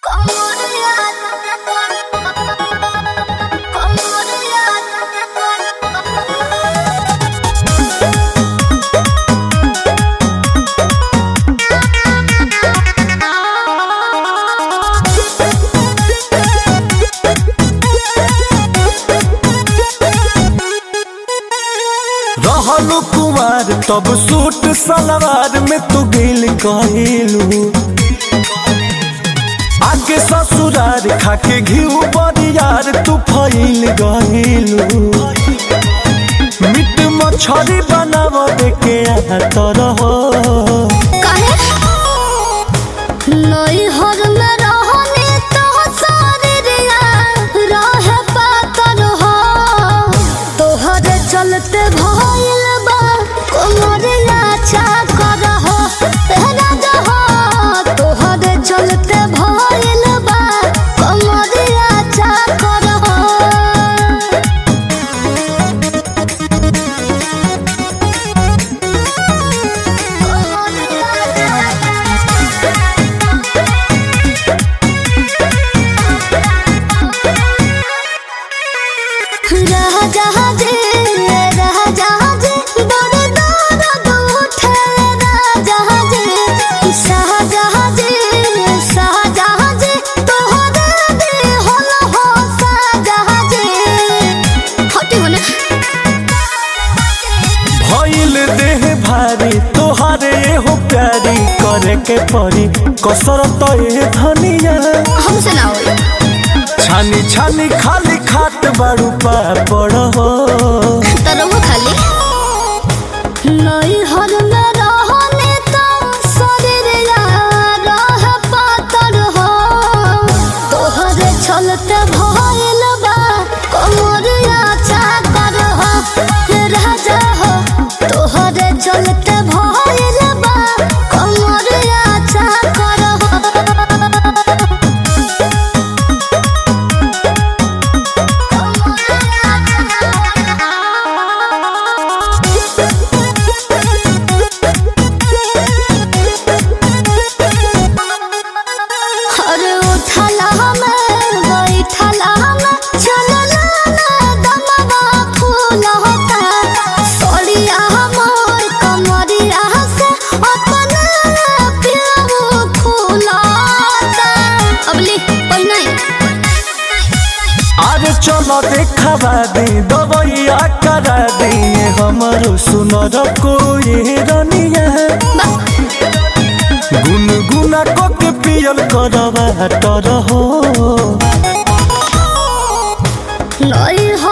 रहलू कुमार तब सूट सलवार में तू गिल कहिलू आगे ससुरार खाके घिउ बरियार तू फैल गहिलू मिट मछरी बनाव के तरह नई हर में रहने तो सारे रिया रहे पातर हो तोहर चलते भइल बा कोमर लाचा कर हो तेरा जहो तोहर चलते भइल बा कोमर लाचा कर हो राजाजे राजाजे दर दर उठे राजाजे शाहजहाजे शाहजहाजे तोहरे दे होल हो शाहजहाजे हटे होने भइल देह भारी तोहारे हो प्यारी करे के परी कसरत ए धनिया हमसे ना होई छानी छानी खाली खात बाड़ू पापड़ हो तरव खाली नई हर में रहने तो शरीर यार रह पातर हो तोहरे छलते भइल बा कमर आचा कर हो राजा हो तोहरे चलते भइल बा कमर आचा कर हो अरे उठला हमें बैठला हमें चलला ना दमवा फूल होता सोड़िया हमर कमरिया से अपना प्याऊ फूलता अबली पहिनाई अरे चलो देखवा दे दवैया करा दे हमरो सुनर कोई रनिया गुनगुना को के पियल करवा तर हो नई